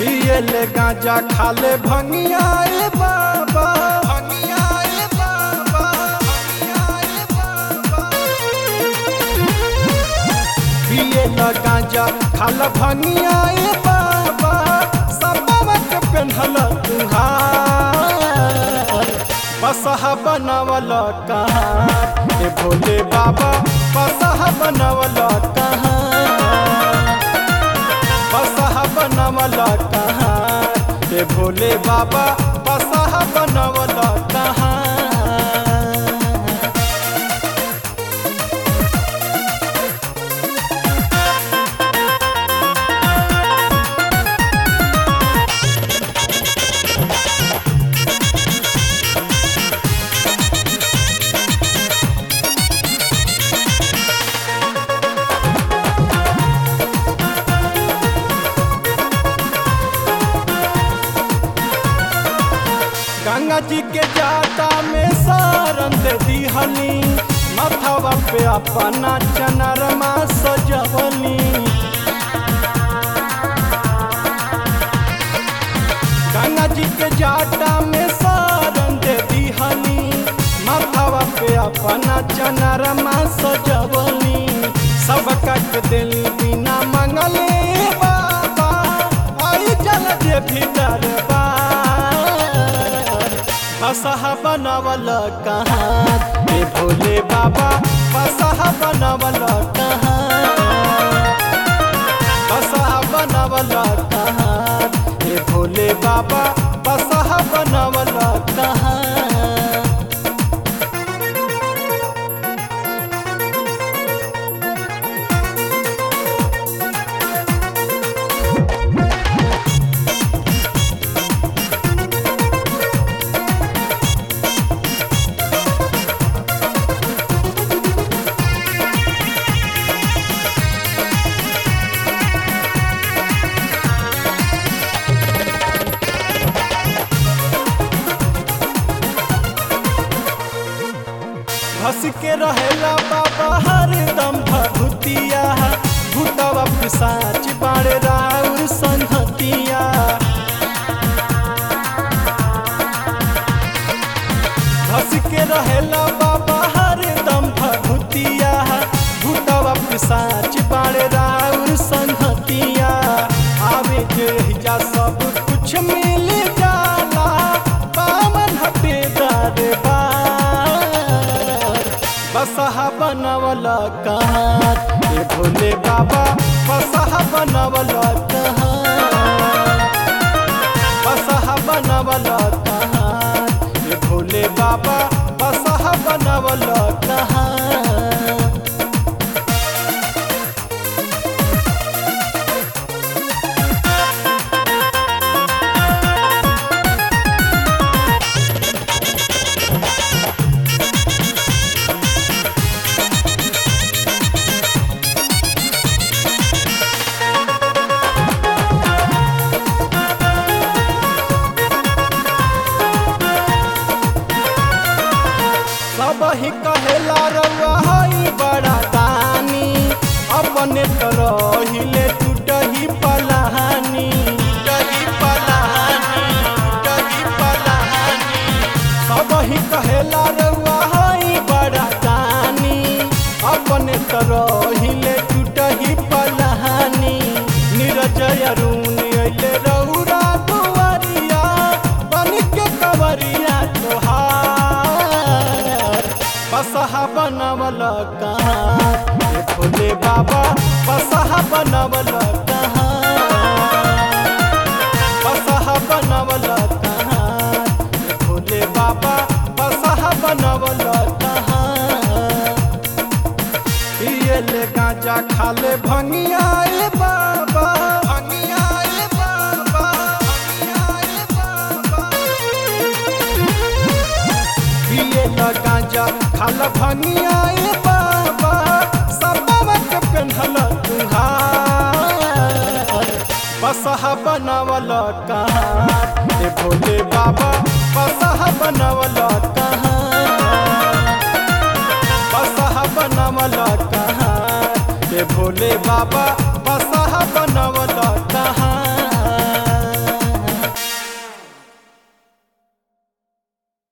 पियले गांजा खाले भंगिया ए बाबा भंगिया ए बाबा भंगिया ए बाबा पियला गांजा खाला भंगिया ए बाबा सबवा के पेन्हल तुहार बसहा बनवल कहाँ ए भोले बाबा बसहा बनवल कहाँ बसहा बनवल कहाँ ए भोले बाबा बसहा बनवल कहाँ गंगा जी के जाटा में सारन दे दिहली माथावा पे अपना चनरमा सजवली गंगा जी के जाटा में सारन दे दिहली माथावा पे अपना चनरमा सजवली सब कट दिल बिना मंगले बाबा आई जल जे भीतर बार बसहा बनवल कहाँ ए भोले बाबा बसहा बनवल कहाँ बसहा बनवल कहाँ ए भोले बाबा बसहा बनवल कहाँ हंस के रहेला बाबा हरदम भभूतिया भूतवा पिसाच बाड़े राउर संहतिया हंस के रहेला बाबा हरदम भभूतिया भूतवा पिसाच बाड़े राउर संहतिया आवे के हिजा सब कुछ मिल जाला बामन हटे दरबार बसहा बनवल कहाँ ए भोले बाबा बसहा बनवल कहाँ बसहा बनवल कहाँ ए भोले बाबा बसहा बनवल कहाँ सब ही कहेला रउआ हई बड़ा दानी अपने तो रहिले टूटही पलाहानी टूटही पलाहानी टूटही पलाहानी सब ही कहेला रउआ हई बड़ा दानी अपने तो रहिले टूटही पलाहानी निरजय अरुण अइले रउरा दुआरिया बन के कवरिया तोहार बसहा बनवल कहाँ ए भोले बाबा बसहा बनवल कहाँ बसहा बनवल कहाँ ए भोले बाबा बसहा बनवल कहाँ पियले गांजा खाले भंगिया ए बाबा भंगिया ए बाबा भंगिया ए बाबा पियला गांजा खाला भंगिया ए बाबा सबवा के पेन्हल तुहार बसहा बनवल कहाँ ए भोले बाबा बसहा बनवल कहाँ बसहा बनवल कहाँ ए भोले बाबा बसहा बनवल